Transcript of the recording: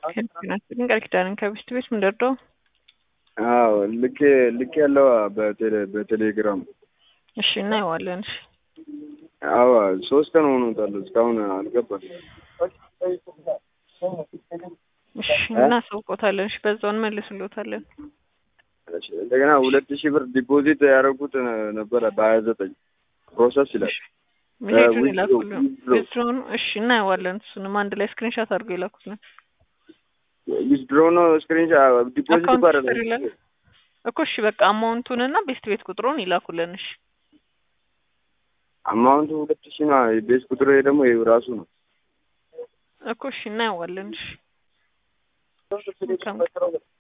ግን ቃል ኪዳንን ከብስት ቤት ምን ደርዶ አዎ ልክ ልክ ያለው በቴሌ በቴሌግራም እሺ እናየዋለን። እሺ አዎ ሶስት ቀን ሆኖታል እስካሁን አልገባም። እሺ እናሳውቆታለን። እሺ በዛውን መልስሎታለን። እሺ እንደገና ሁለት ሺህ ብር ዲፖዚት ያደረጉት ነበረ በሀያ ዘጠኝ ፕሮሰስ ይላል። ሜሴጁን ይላኩልን። ዊዝድሮውን እሺ እናየዋለን። እሱንም አንድ ላይ ስክሪንሻት አድርገው ይላኩልን። ዊዝድሮ ነው ስክሪን ዲፖዚት አካውንት ባረ ሂስትሪ ላይ እኮ እሺ በቃ አማውንቱን እና ቤስት ቤት ቁጥሩን ይላኩልን። እሺ አማውንቱ ሁለት ሺህ ነው። ቤት ቁጥሩ ደግሞ ይኸው ራሱ ነው። እኮ እሺ እናየዋለን። እሺ መልካም